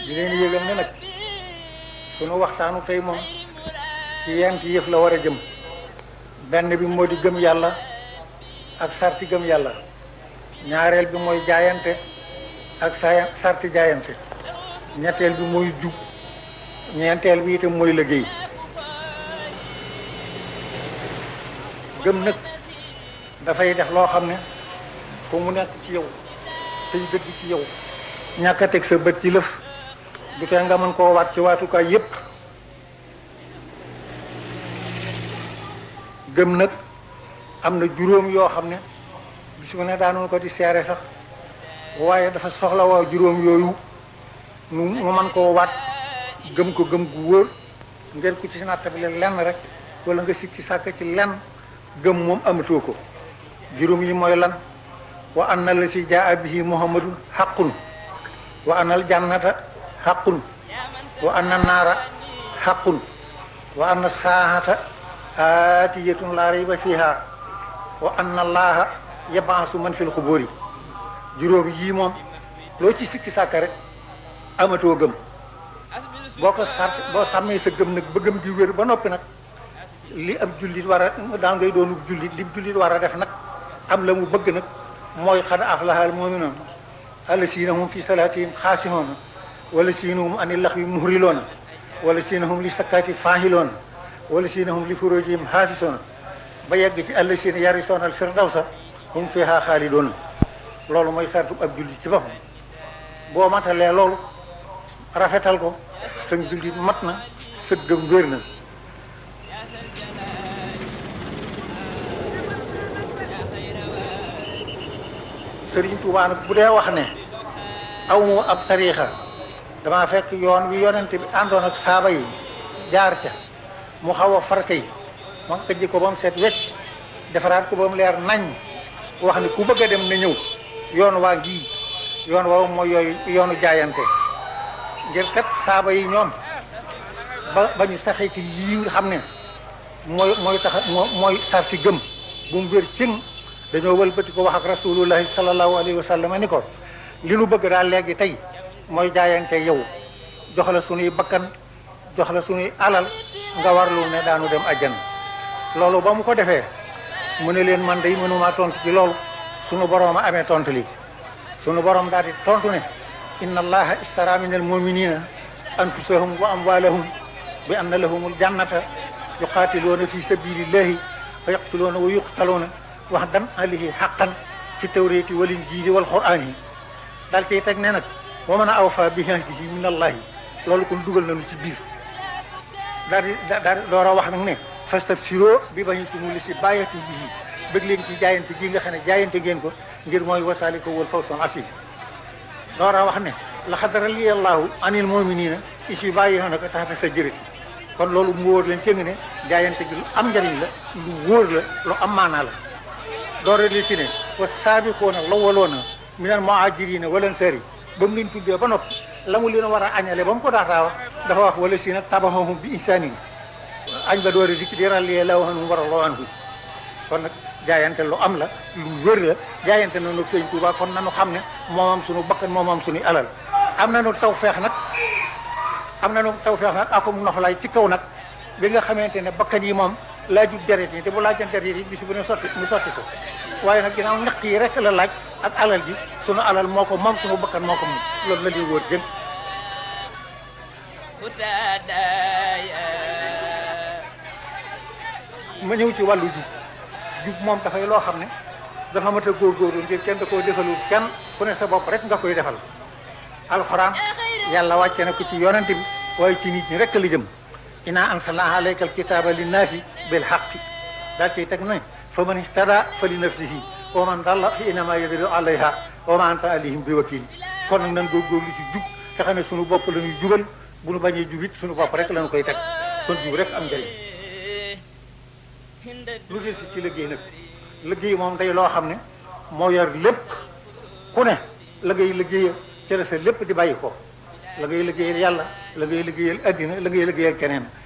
di leen yëgal ne nag sunu waxtaanu tey moom ci yent yëf la war a jëm benn bi moo di gëm yàlla ak sarti gëm yàlla ñaareel bi mooy jaayante ak saa sarti jaayante ñetteel bi mooy jub ñeenteel bi itam mooy liggéey gëm nag dafay def loo xam ne fu mu nekk ci yow tey dëgg ci yow ñàkk a teg sa bët ci lëf du tee nga mën koo waat ci waatukaay yépp gëm nag am na juróom yoo xam ne bis mu ne daanoon ko di seere sax waaye dafa soxla waa juróom yooyu nu mu mën koo waat gëm ko gëm gu wóor ngeen ku ci nattabile lenn rek wala nga sikki sàkk ci lenn gëm moom amatoo ko juróom yi mooy lan wa anna la si jaa bihi muhammadun xaqun wa anna al jannata xaqun wa anna naara xaqun wa anna saahata aatiyatun laa rayba fiha wa anna allaha yabaasu man fil xubóori juróom yii moom loo ci sikki sàkk rek amatoo gëm boo ko sart boo sàmmee sa gëm nag ba gëm gi wér ba noppi nag li ab jullit war a daan ngay doonu jullit li jullit war a def nag am la mu bëgg nag mooy xad aflahal mu'minuun allasiina hum fi salaatihim xaasihoona wala siina hum ani laxwi muhriloona wala siina hum li sakkaati faahiloona wala siina hum li furujihim haafisoona ba yegg ci allasiina yarisoona al firdawsa hum fiha xaalidoona loolu mooy sartu ab jullit ci boppam boo matalee loolu rafetal ko sa jullit mat na sa gëm wér na Sëriñ Tuubaa nag bu dee wax ne aw mu ab tariixa dama fekk yoon wi yonent bi àndoon ak saaba yi jaar ca mu xaw a farka yi ma këjji ko ba mu set wecc defaraat ko ba mu leer nañ wax ne ku bëgg a dem na ñëw yoon waa ngi yoon waaw mooy yooyu yoonu jaayante ngir kat saaba yi ñoom ba ba ñu saxee ci lii nga xam ne mooy mooy tax mooy sarti gëm bu mu wér cëng dañoo wëlbati ko wax ak rasulullahi sallallahu alayhi wa sallam ni ko li nu bëgg daal léegi tey mooy jaayante yow jox la sunuy bakkan jox la sunuy alal nga warlu ne daanu dem ajjan loolu ba mu ko defee mu ne leen man day mënuma tontu ci loolu sunu borom a amee tontu li sunu borom daal di tontu ne inna allaha istara min al muminina anfusahum wa amwalahum bi anna lahumul jannata yuqatiluuna fi sabilillahi wa yaqtuluuna wa yuqtaluuna wax dan alihi xaqan fi tawréeti wal injiili wal quraan yi daal ciy teg ne nag wa man awfa bi ahdihi min allahi loolu kon dugal nañu ci biir daal di daal di door a wax nag ne fastabsiroo bi bañitumul li si bàyyati bihi bëgg leen ci jaayante gi nga xam ne jaayante ngeen ko ngir mooy wasaaliko wal fawzul asiim door a wax ne laqad radiyallahu anil mu'minina is yubayyi'unaka tahta sajrati kon loolu mu wóor leen cëng ne jaayante gi lu am njariñ la lu wóor la lu am maanaa la doore li si ne wa saabiquuna lawwaluuna minal muhaajiriina wal ansaari ba mu leen tuddee ba noppi la mu leen war a añale ba mu ko daataa wax dafa wax wala si na tabahum bi ihsaanin añ ba doore dikk di radiyallaahu anhum wa radu anhu kon nag jaayante lu am la lu wér la jaayante na nag sëñ Tuubaa kon nanu xam ne moomam suñu bakkan moomam suñu alal am nañu tawfeex nag am nañu tawfeex nag akum noflaay ci kaw nag bi nga xamante ne bakkan yi moom laaju deret yi te bu laajan deret yi bis bu ne sotti mu sotti ko waaye nag ginnaaw ñaq yi rek la laaj ak alal ji sunu alal moo ko moom sunu bakkan moo ko moom loolu la ñuy wóor jëm ma ñëw ci wàllu jub jub moom dafay loo xam ne dafa mat a góorgóorlu ngir kenn da koo defalul kenn ku ne sa bopp rek nga koy defal alxuraan yàlla wàcce na ko ci yonent bi waaye ci nit ñi rek la jëm inaa anzalnaa alayka alkitaaba linnaasi bil haqqi daal ciy teg ne fa man ihtada fa li nafsihi wa man dalla fa innamaa yadillu alayha wa ma anta alayhim bi wakiil kon nag nan góorgóorlu ci jub te xam ne suñu bopp la ñuy jubal bu ñu bañee jub it suñu bopp rek la ñu koy teg kon jub rek am njëriñ lu del si ci liggéey nag liggéey moom day loo xam ne moo yor lépp ku ne la ngay liggéeya ca la sa lépp di bàyyi ko la ngay liggéeyal yàlla la ngay liggéeyal addina la ngay liggéeyal keneen